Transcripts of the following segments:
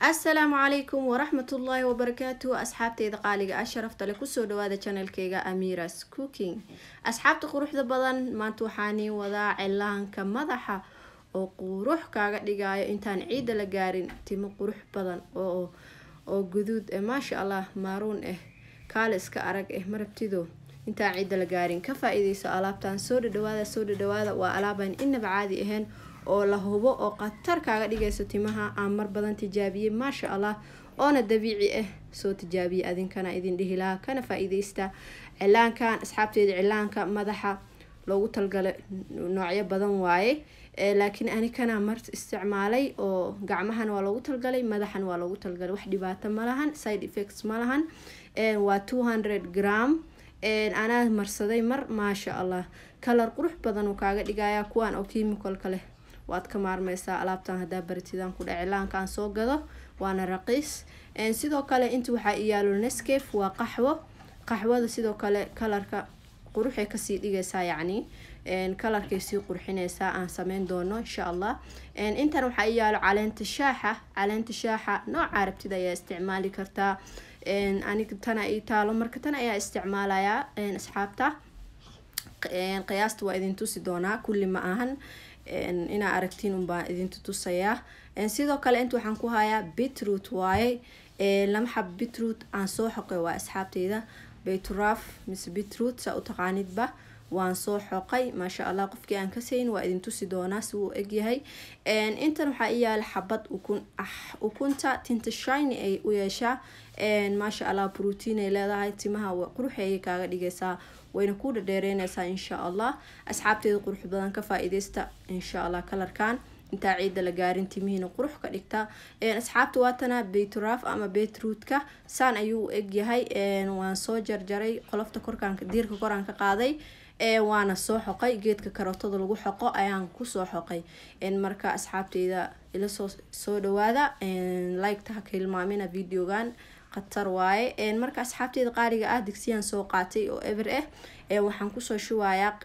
asalaamu calaykum waraxmatullaahi wabarakaatu asxaabteyda qaaliga ah sharafta le kusoo dhawaada janalkeyga amiras cooking asxaabta quruxda badan maanta waxaanii wadaa cilaanka madaxa oo qurux kaaga dhigayo intaan ciidda la gaarin timo qurux badan oo oo guduud eh maasha allah maaruun ah kaale iska arag eh marabtido intaan ciidda la gaarin ka faa-iideyso alaabtan soo dhadhawaada soo dhadhawaada waa alaabaan inaba caadi ahayn oo la hubo oo khatar kaaga dhigayso timaha aan mar badan tijaabiyey maasha allah oona dabiici ah soo tijaabiye adinkana idin dhihi lahaa kana faa-iideysta cilaankan asxaabteeda cilaanka madaxa loogu talgalay noocyo badan waaye laakiin anikana mar isticmaalay oo gacmahana waa loogu talgalay madaxana waa loogu talgalay wax dhibaato malahan side effects malahan waa two hundred gram anaa marsaday mar maasha allah kalar qurux badan uu kaaga dhigaya kuwaan oo chemicalka leh waad ka maarmeysaa alaabtan hadaa baratidaan ku dhac cilaankaan soo gado waana raqiis sidoo kale inta waxaa iyaalo nescafe waa qaxwo qaxwada sidoo kale kalarka quruxay kasii dhigaysaa yacni kalarkay sii qurxinaysaa aan sameyn doono insha allah intan waxaa iyaalo caleenta shaaxa caleenta shaaxa nooca rabtida ayaa isticmaali kartaa aniga tana ii taalo marka tan ayaa isticmaalayaa asxaabta qiyaasta waa idin tusi doonaa kulli ma ahan inaa aragtiin unbaan idintu tusayaa sidoo kale inta waxaan ku hayaa bitroot waaye lama xab bitroot aan soo xoqay waa asxaabteyda bayturaaf mise bitroot saa u taqaanidba waan soo xoqay maasha allah qofkii aan kasayn waa idin tusi doonaa si uu egyahay intan waxaa iyaala xabad ukun ah ukunta tinta shiny ay u yeeshaa maasha allah brotiin ay leedahay timaha quruxeeyay kaaga dhigaysaa wayna ku dhadheereynaysaa insha allah asxaabteeda qurux badan ka faa-iideysta insha allah kalarkan intaa ciidda la gaarin timihiina qurux ka dhigta asxaabta waatana bayturaaf ama beetrootka saan ayuu u egyahay waan soo jarjaray qolofta korkaan diirka koraan ka qaaday waana soo xoqay geedka karootada lagu xoqo ayaan kusoo xoqay marka asxaabteyda ila soo soo dhawaada liketa haka hilmaamina videogan khatar waaye marka asxaabteeda qaaliga ah digsiyaan soo qaatay oo ever ah waxaan kusoo shubayaa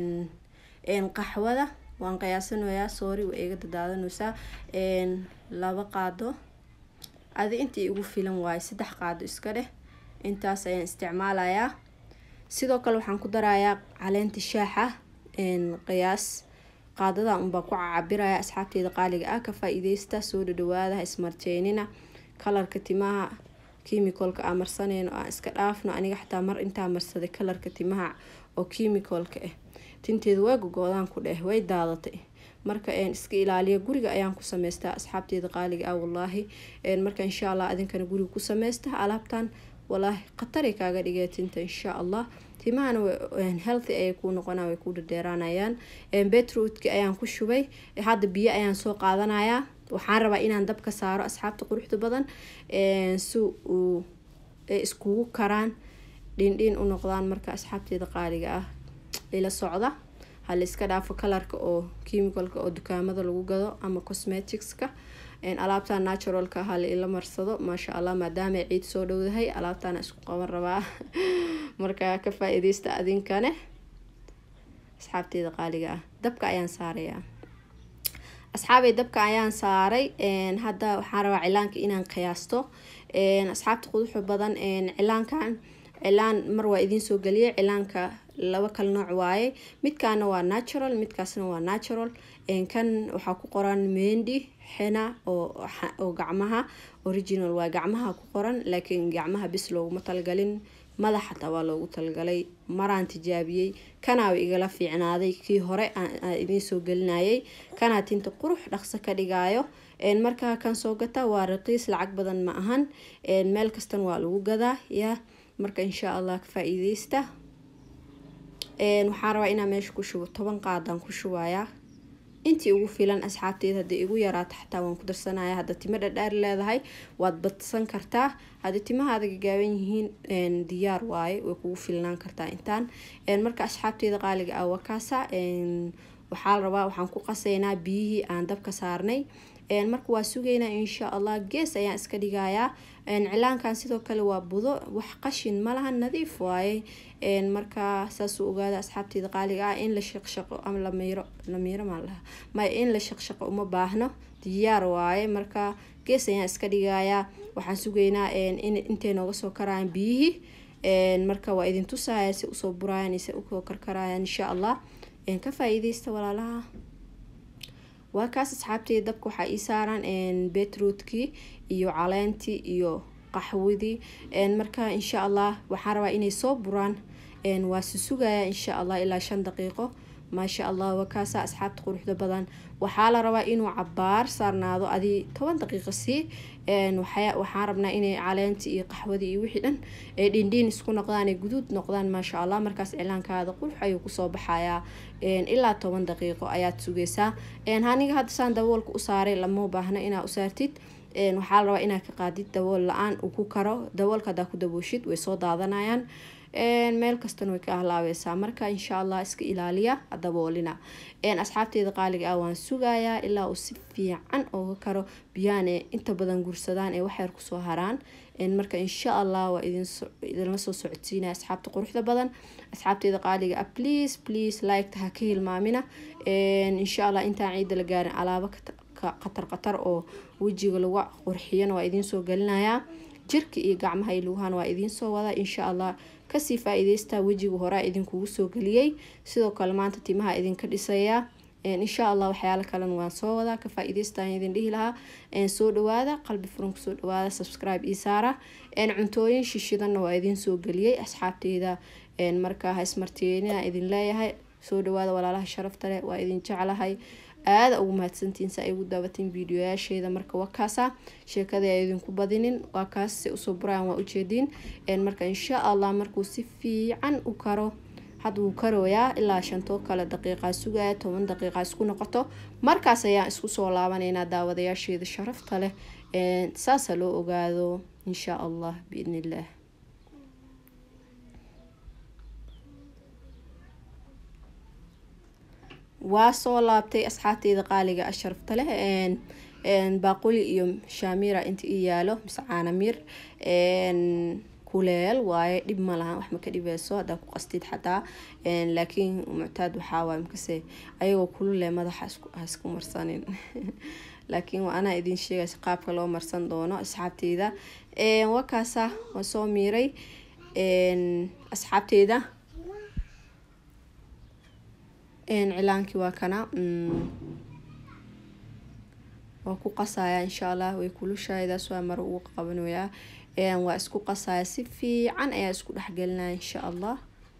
qaxwada waan qiyaasanayaa sorry waa iga dadaadanaysaa laba qaado adi intii igu filan waaye saddex qaado iska dheh intaas ayaan isticmaalayaa sidoo kale waxaan ku darayaa caleenta shaaxa qiyaas qaadada unbaa ku cabiraya asxaabteeda qaaliga ah ka faa-iideysta soo dhadhawaada ismarjeynina kalarka timaha chemicalka aan marsaneyno aan iska dhaafno aniga xataa mar intaa marsaday kalarka timaha oo chemicalka ah tinteeda waa gogoodaan ku dheh way daadatay marka iska ilaaliya guriga ayaan ku sameystaa asxaabteeda qaaliga ah wallaahi marka insha allah adinkana guriga ku sameysta alaabtan walaahi khataray kaaga dhigay tinta insha allah timahana healthy ayay kuu noqonaa way ku dhadheeraanayaan betrootka ayaan ku shubay hadda biyo ayaan soo qaadanayaa waxaan rabaa inaan dabka saaro asxaabta quruxda badan si uu iskugu karaan dhindhin u noqdaan marka asxaabteeda qaaliga ah ila socda hala iska dhaafo kalarka oo chemicalka oo dukaamada lagu gado ama cosmeticska alaabtan naturalka hala ila marsado maasha allah maadaama ciid soo dhowdahay alaabtana isku qaban rabaa marka ka faa-iideysta adinkane asxaabteeda qaaliga ah dabka ayaan saarayaa asxaabay dabka ayaan saaray hadda waxaan rabaa cilaanka inaan qiyaasto asxaabta quduxu badan cilaankan cilaan mar waa idiin soo geliyay cilaanka laba kala nooc waaye midkaana waa natural midkaasna waa natural kan waxaa ku qoran mendi xena oo gacmaha original waa gacmaha ku qoran laakiin gacmaha bis looguma talgalin madax xataa waa loogu talgalay maraan tijaabiyey kanaa igala fiicnaaday kii hore aan idiin soo gelinayay kanaa tinta qurux dhaqso ka dhigaayo markaa kan soo gata waa raqiis lacag badan ma ahan meel kastan waa lagu gadaa ya marka insha allah ka faa-iideysta waxaan rabaa inaa meesha ku shubo toban qaadaan ku shubayaa intii ugu filan asxaabteed haddii igu yaraato xataa waan ku darsanaya hadda timo dhadhaar leedahay waad badsan kartaa haddii timahaada gagaaban yihiin diyaar waaye way kugu filnaan kartaa intaan marka asxaabteeda qaaliga ah wakaasa waxaa la rabaa waxaan ku qasaynaa biyihii aan dabka saarnay marka waa sugaynaa insha allah gees ayaan iska dhigayaa cilaankan sidoo kale waa budo wax qashin malaha nadiif waaye marka saasuu ogaada asxaabteeda qaaliga ah in la shaqshaqo ama lamiiro lamiiro maa laha maya in la shaqshaqo uma baahno diyaar waaye marka gees ayaan iska dhigayaa waxaan sugaynaa intay nooga soo karayaan biyihii marka waa idin tusaya si usoo burayaan se usoo karkarayaan insha allah ka faa-iideysta walaalaha waa kaas asxaabteyda dabka waxaa ii saaran beetroodkii iyo caleentii iyo qaxwadii marka insha allah waxaan rabaa inay soo buraan waa susugaya insha allah ilaa shan daqiiqo maasha allah waa kaasa asxaabta quruxda badan waxaa la rabaa inuu cabaar saarnaado adi toban daqiiqo sii waxaan rabnaa inay caleentii iyo qaxwadii iyo wixii dhan ay dhindhiin isku noqdaan ay guduud noqdaan maasha allah markaas cilaankaada qurux ayuu kusoo baxayaa ilaa toban daqiiqo ayaad sugeysaa aniga hadda saan daboolka u saaray lama baahna inaa u saartid waxaa la rabaa inaad ka qaadid dabool la-aan uu ku karo daboolka hadaa ku dabooshid way soo daadanayaan meel kastana way ka ahlaabeysaa marka insha allah iska ilaaliya daboolina asxaabteeda qaaliga ah waan sugayaa ilaa uu si fiican ooga karo biyaane inta badan gursadaan ee waxyar kusoo haraan marka insha allah waa idinla soo socodsiinaya asxaabta quruxda badan asxaabteeda qaaliga ah please please liketa ha ka hilmaamina insha allah intaan ciidda la gaarin alaabo qatar qatar oo wejiga lagu qurxiyana waa idinsoo gelinayaa jirka iyo gacmaha iyo lugahan waa idiinsoo wada insha allah kasii faa-iideysta wejiga horea idinkugu soo geliyey sidoo kale maanta timaha idinka dhisayaa insha allah waxyaalo kalena waan soo wadaa ka faa-iideystaan idin dhihi lahaa soo dhawaada qalbi furan kusoo dhawaada subscribe io saara cuntooyin shishidanna waa idin soo geliyey asxaabteyda markaa haismartiyenina idin leeyahay soo dhawaada walaalaha sharafta leh waa idin jeclahay aada ugu mahadsantiin sa ay ugu daabatiin videoyaasheeda marka waa kaasa sheekada a idinku badinin waa kaas se usoo buraan waa ujeediin marka insha allah markuu si fiican u karo hadda wuu karooyaa ilaa shantoo kale daqiiqaa sugaya toban daqiiqa isku noqoto markaas ayaan isku soo laabanaynaa daawadayaasheeda sharafta leh saasa loo ogaado insha allah biidn illah waa soo laabtay asxaabteyda qaaliga a sharafta leh baaquli iyo shaamira inta ii yaalo mise caanamir kuleel waaye dhib ma lahan wax ma ka dhibeyso haddaa ku qastid xataa laakiin muctaad waxaa waay makase ayagoo kulule madaxa haisku marsanin laakiin waa anaa idin sheegaysa qaabka loo marsan doono asxaabteyda wakaasa waa soo miiray asxaabteyda cilaankii waa kana waa ku qasaya insha allah way kulushaaydaas waa maro ugu qabanayaa waa isku qasaya si fiican ayaa isku dhexgelinaya insha allah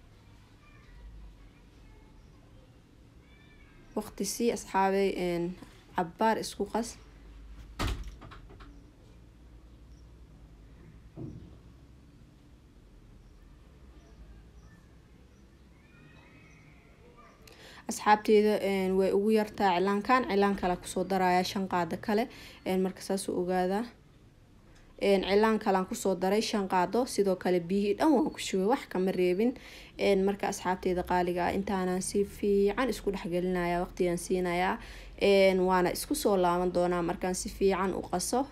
waqti sii asxaabay cabaar isku qas asxaabteeda way ugu yartaa cilaankan cilaan kale kusoo daraya shan qaado kale marka saasuu ogaadaa cilaan kalean kusoo daray shan qaado sidoo kale biyihii dhan waan ku shubay wax kama reebin marka asxaabteeda qaaliga ah intaanaan si fiican isku dhexgelinaya waqtigaan siinayaa waana isku soo laaban doonaa markaan si fiican u qaso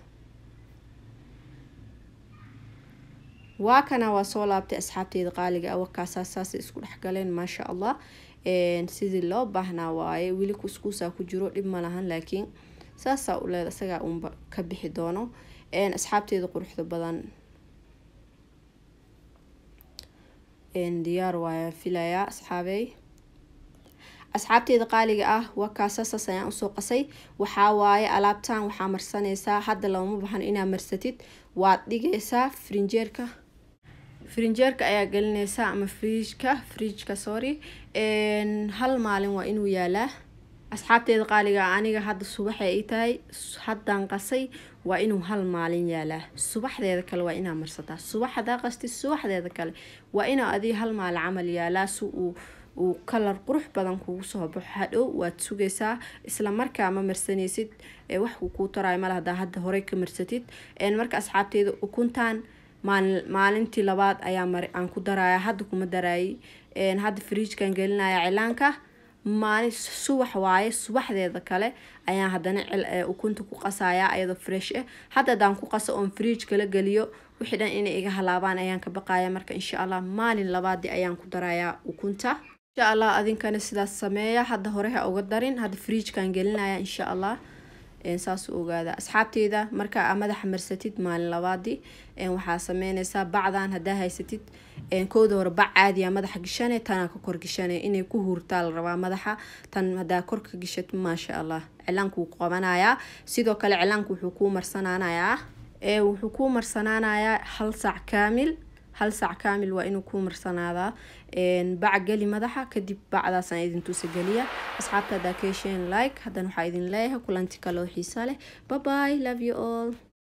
waa kana waa soo laabtay asxaabteeda qaaliga ah wakaasaa saasay isku dhexgaleen maasha allah sidii loo baahnaa waaye weli kuskuusaa ku jiro dhib ma lahan laakiin saasaa u leed isagaa uunba ka bixi doono asxaabteeda quruxda badan diyaar waaya filayaa asxaabey asxaabteeda qaaliga ah waa kaasasaas ayaan usoo qasay waxaa waaye alaabtan waxaa marsanaysaa hadda lama baxan inaad marsatid waad dhigaysaa frinjeerka frinjeerka ayaa gelinaysaa ama friijka friijka sorry hal maalin waa inuu yaalaa asxaabteeda qaaliga aniga hadda subaxay ay tahay haddaan qasay waa inuu hal maalin yaalaa subaxdeeda kale waa inaa marsataa subax hadaa qastid subaxdeeda kale waa inaa adii hal maalin camal yaalaa si uu uu kalar qurux badan kugu soo baxo hadhow waad sugaysaa isla markaa ma marsanaysid wax kuu taraayo male hadaa hadda horey ka marsatid marka asxaabteeda ukuntaan maalintii labaad ayaa aan ku daraya hadda kuma daraayay hadda fridjkan gelinaya cilaanka maalin subax waaye subaxdeeda kale ayaan haddana ukunta ku qasaya ayadoo fresh ah hadda hadaan ku qaso oon fridj kala geliyo wixii dhan inay iga halaabaan ayaan ka baqaya marka insha allah maalin labaadii ayaan ku darayaa ukunta insha allah adinkana sidaas sameeya hadda hore ha uga darin hadda fridjkan gelinaya insha allah saas u ogaada asxaabteyda marka madaxa marsatid maalin labaadii waxaa sameyneysaa bacdan hadaa haysatid kooda hore bac caadiya madaxa gishane tanaa ka kor gishane inay ku huurtaa la rabaa madaxa tan hadaa korka gishat maasha allah cilaanka wuu qabanayaa sidoo kale cilaanka wuxuu kuu marsanaanayaa wuxuu kuu marsanaanayaa hal saac kaamil hal saac kaamil waa inuu kuu marsanaadaa bac geli madaxa kadib bacdaasaan idin tusa geliya asxaabta hadaa ka hesheen like haddana waxaa idin leeyahay kulanti kaloo xiisa leh baby love you all